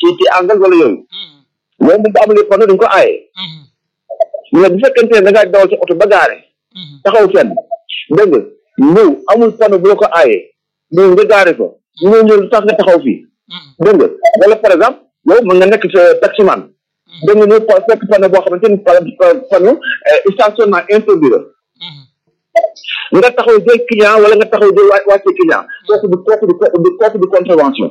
ci ci angle wala yooyu loolu moom bu amulee panneau dañ ko aaye mais bu fekkente ne da ngaa dawal sa oto ba gaare taxaw fenn dégg nga ñëw amul panneau bu la ko aaye ñëw nga gaare fa ñëw ñëw lu tax nga taxaw fii dégg nga wala par exemple yow mën nga nekk sa taximan dégg nga ñëw pa- fekk panneau boo xamante ni pa- pa- panneau euh, stationnement interdit la nga taxaw jël client wala nga taxaw jël waa wàcce client kooku du kooku du du kooku du contravention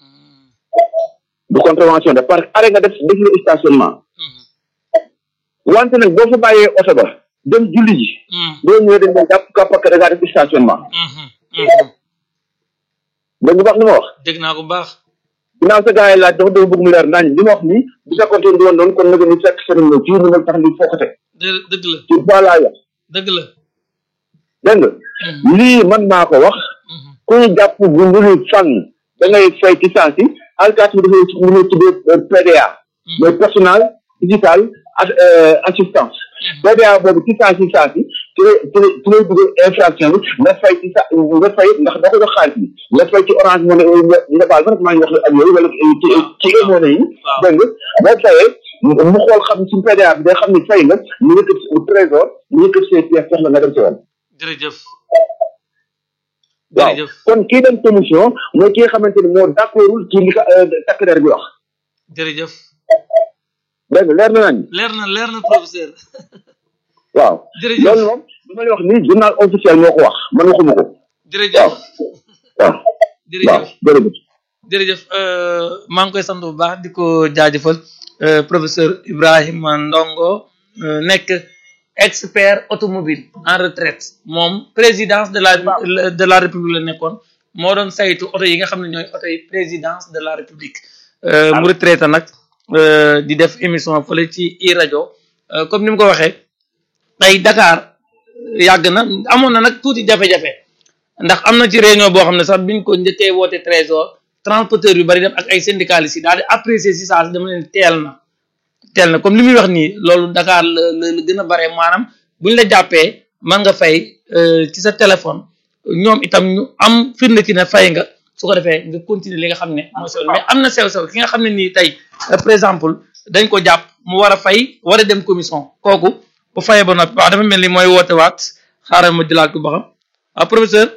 du contravention de parce que arrêt nga def def lu stationnement wante nag boo fa bàyyee oto ba dem julli ji boo ñëwee dañ doon jàpp ka parce que da ngaa def stationnement dégg nga baax li ma wax dégg naa ko bu baax ginnaaw sa gars yi laaj dafa dafa bëgg mu leer nañ li ma wax nii bu fekkoon te du woon noonu kon nag ñu fekk sëriñ la fii mu nag tax ni fokkate dë- dëgg la ci voilà ya dëgg la dégg nga lii man maa ko wax ku ñu jàpp bu mbulu fànn da ngay fay ci saa si alkaati bi dafay lu ñuy tuddee PDA mooy personnel digital ak assistance PDA boobu ci saa si saa si ci lay ci lay ci lay dugal infraction bi nga fay ci sa nga fay ndax da ko jox xaalis bi nga fay ci orange money nga nga baal ma nag maa ngi wax ak yooyu wala ci ci money yi dégg nga boo fayee mu xool xam ci PDA bi day xam ni fay nga ñu yëkkati trésor ñu yëkkati say pièces jox la nga dem ci woon jërëjëf waaw jërëjëf kon kii dem commission mooy ki nga xamante ni moo d'accordul ci li ko takk der bi wax jërëjëf dégg nga leer na nañ leer na leer na professeur waaw jërëjëf loolu moom li ma lay wax nii journal officiel moo ko wax man waxuma ko jërëjëf waaw waaw waaw jërëjëf jërëjëf jërëjëf euh, maa ngi koy sant bu baax di ko jaajëfal euh, professeur Ibrahima Ndongo euh, nekk expert automobile en retraite moom présidence de la de la république la nekkoon moo doon saytu oto yi nga xam ne ñooy oto yi présidence de la république euh, mu retraité nag euh, di def émission fële ci i rajo euh, comme ni mu ko waxee tey Dakar yàgg na amoon na nag tuuti jafe-jafe ndax am na ci réunion boo xam ne sax biñ ko njëkkee woote trésor transporteur yu bari dem ak ay syndicalistes yi daal di apprécier si saa si dama leen teel na teel na comme li muy wax nii loolu Dakar la la la gën a bare maanaam buñ la jàppee mën nga fay ci sa téléphone ñoom itam ñu am firnde ci ne fay nga su ko defee nga continuer li nga xam ne mooy sew mais am na sew-sew ki nga xam ne nii tey par exemple dañ ko jàpp mu war a fay war a dem commission kooku bu fayee ba noppi waaw dafa mel ni mooy woote waat xaaral ma jëlaat ko ba xam waaw professeur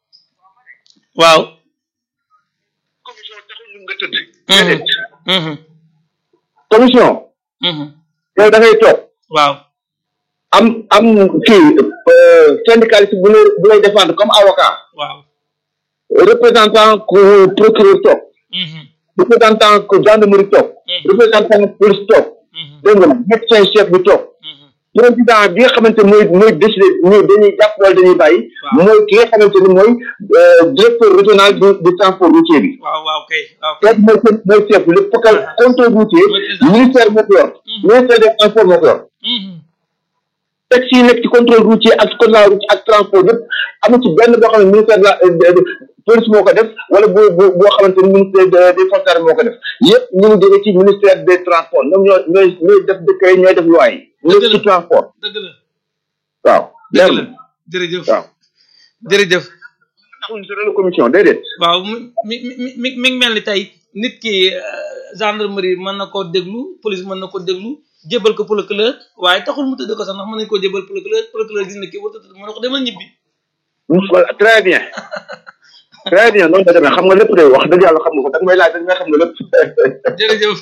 waaw commission taxul ñu nga tëdd Mhm. Mhm. commission Mhm. yow da ngay toog waaw am am kii syndicaliste bu lay bu lay défendre comme avocat waaw représentant ku procureur toog Mhm. représentant ku gendarmerie toog Mhm. représentant police toog Mhm. dégg nga médecin chef bi toog Mhm. président bi nga xamante mooy mooy décidé mooy dañuy jàpp wala dañuy bàyyi Waaw. mooy ki nga xamante ni mooy euh, directeur régional du du transport routier bi waaw waaw kay waaw kay kooku mooy seen mooy chef bi le focal contrôle routier Mooy président. ministère moo ko yor Mhm. ministère des transports moo ko yor Mhm. taxi yi nekk ci contrôle routier ak code de la route ak transport yëpp amu ci benn boo xam ne ministère de la de- de- police moo ko def wala boo boo boo xamante ni ministère de- des forces armées moo ko def yëpp ñu ngi jóge ci ministère des transports ñoom ñoo ñooy ñooy def décret ñooy def loi yi lépp ci transport dëgg la waaw dëgg leer la na jërëjëf waaw jërëjëf taxuñ si relu commission déedéet waaw mu mi mi mi mi mi ngi mel ni tey nit ki euh, gendarmerie mën na koo déglu police mën na ko déglu jébal ko procureur waaye taxul mu tëdd ko sax ndax mën nañu koo jébal procureur procureur gis na kii war a tëdd mën na ko demal ñibbi voilà très bien très bien noonu la demee xam nga lépp day wax dëgg yàlla xam nga ko da nga may laaj da nga may xam nga lépp jërëjëf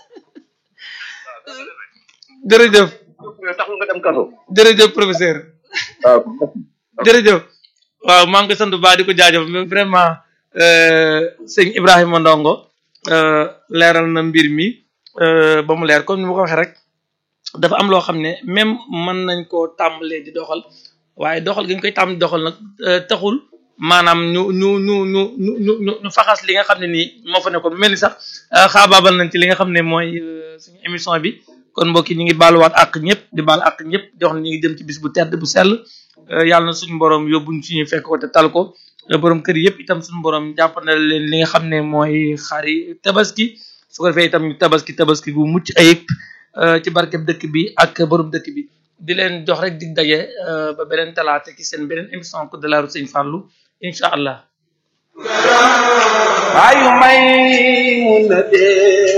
jërëjëf taxul nga dem kaso jërëjëf professeur waaw jërëjëf waaw maa ngi koy sant bu baax di ko jaajëf mais vraiment euh, sëñ Ibrahima Ndongo euh, leeral na mbir mi euh, ba mu leer comme ni ma ko waxee rek dafa am loo xam ne même mën nañ koo tàmbalee di doxal waaye doxal gi ñu koy tàmm di doxal nag euh, taxul maanaam ñu ñu ñu ñu ñu ñu ñu ñu faxas li nga xam ne nii moo fa nekkoon mel ni sax euh, xaabaabal nañ ci li nga xam ne mooy euh, suñu émission bi kon mbokk yi ñu ngi baaluwaat ak ñëpp di baal ak ñëpp di wax ne ñu ngi jëm ci bis bu tedd bu sell euh, yàlla na suñu borom yóbbuñ suñu fekk ko te tal ko euh, borom kër yëpp itam suñu borom jàppandal leen li nga xam ne mooy xari tabaski su ko defee itam ñu tabaski tabaski gu mucc ayib euh, ci barkeb dëkk bi ak borom dëkk bi di leen jox rek dig daje euh, ba beneen talaata ci seen beneen émission Code de la route Sëñ Fallou incha allah ayu may mun na dee